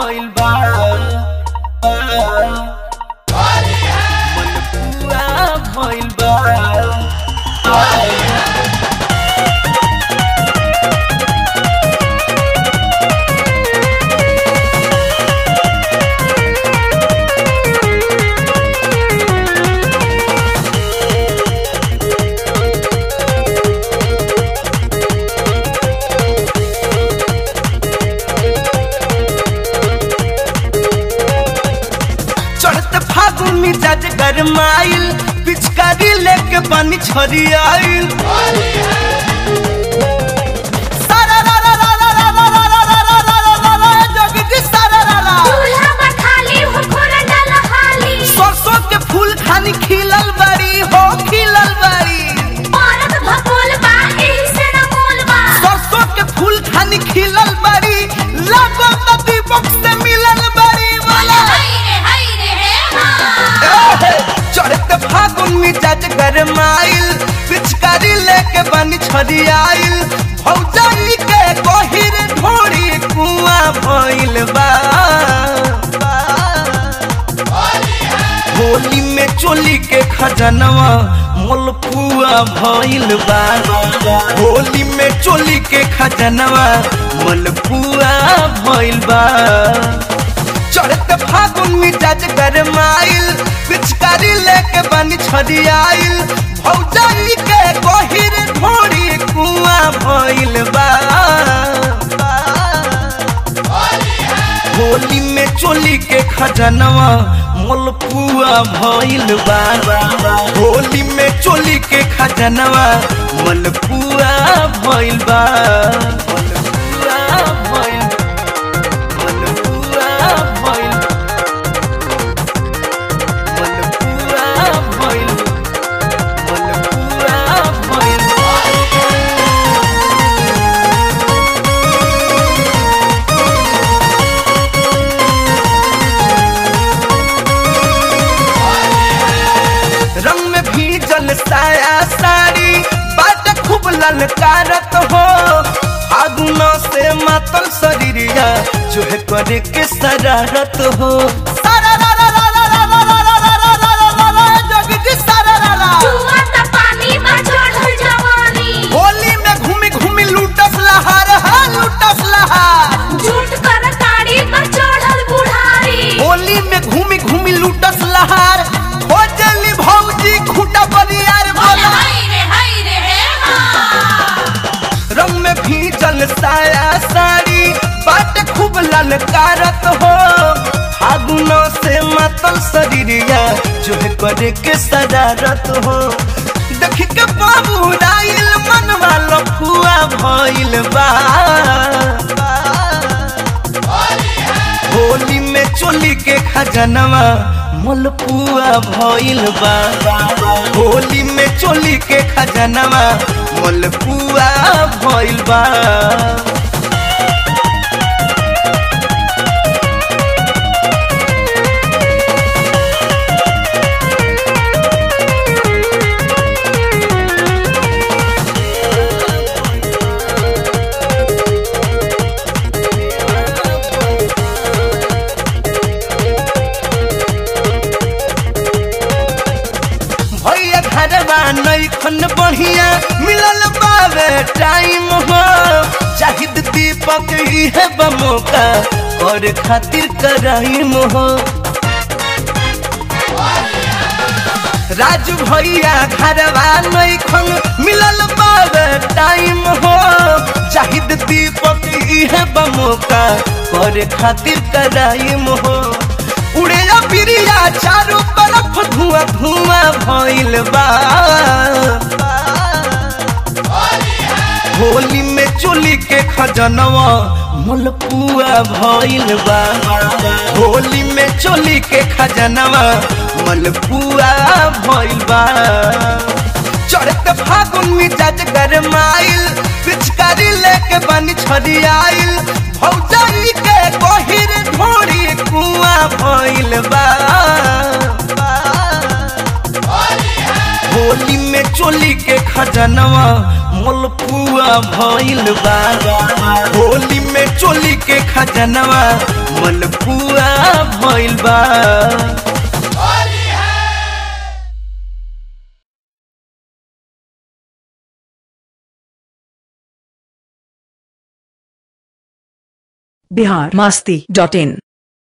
भइल बा मनपुआ भइल बा चढ़त फागुन मिजाज गरमाइल पिचकारी लेके पानी छरी आइल सारा रा रा रा रा रा रा रा रा रा रा रा रा रा रा जगदी सारा रा रा चूल्हा पर खाली हो खोरा डाल हाली सरसों के फूल खानी खिलल बड़ी हो खिलल बड़ी औरत भगोल बा एही से न मोल बा सरसों के फूल खानी खिलल बड़ी लागो त दीपक से मिलल बड़ी वाला हाय रे हाय रे हे हाँ चढ़ते फागुन मिजाज गरमाइल पिचकारी लेके बनी छरी आइल भौजाई के गहिर ढोरी कुआं भइल बा होली में चोली के खजनवा मोलपुआ भइल बा होली में चोली के खजनवा मोलपुआ भइल बा चढ़ते फागुन मिजाज गरमाइल पिचकारी लेके बनी छरी आइल भौजाई के गहिर ढोरी कुआं भइल बा होली में चोली के खजनवा मोलपुआ भइल बा होली में चोली के खजनवा मोलपुआ भइल बा मोलपुआ भइल मोलपुआ भइल मोलपुआ भइल मोलपुआ भइल रंग में भीजल साया साड़ी बाट खूब ललकारत हो फागुन से मातल शरीरिया जो है करे के शरारत हो सारा रा रा रा रा रा रा रा रा रा रा रा रा रा जगदी सारा रा रा जुआ त पानी बा चढ़ल जवानी होली में घूमी घूमी लूटस लहार हा लूटस लहार झूठ कर ताड़ी पर चढ़ल बुढ़ारी होली में घूमी घूमी लूटस लहार हो जली भौजी खूटा बनियार बोला हाय रे हाय रे हे हाँ रंग में भीजल साया साड़ी बाट खूब ललकारत हो फागुन से मातल शरीरिया जो है करे के शरारत हो देख के बाबू राइल मनवा लफुआ भइल बा होली में चोली के खजनवा मोलपुआ भइल बा होली में चोली के खजनवा मोलपुआ भइल बा भैया घरवा नैखन बढ़िया मिलल बावे टाइम हो जाहिद दीपक इहे बमोका और खातिर कराइम हो राजू भैया घरवा नैखन मिलल बावे टाइम हो जाहिद दीपक इहे बमोका और खातिर कराइम हो उड़े बिरिया चारों तरफ धुआं धुआं भइल बा होली में चोली के खजनवा मलपुआ भइल बा होली में चोली के खजनवा मलपुआ भइल बा चढ़त फागुन मिजाज गरमाइल पिचकारी लेके बनी छरी आइल भौजाई के गहिर ढोरी कुआं भइल बा होली में चोली के खजनवा मोलपुआ भइल बा होली में चोली के खजनवा मलपुआ भइल बा बिहार मास्ती डॉट इन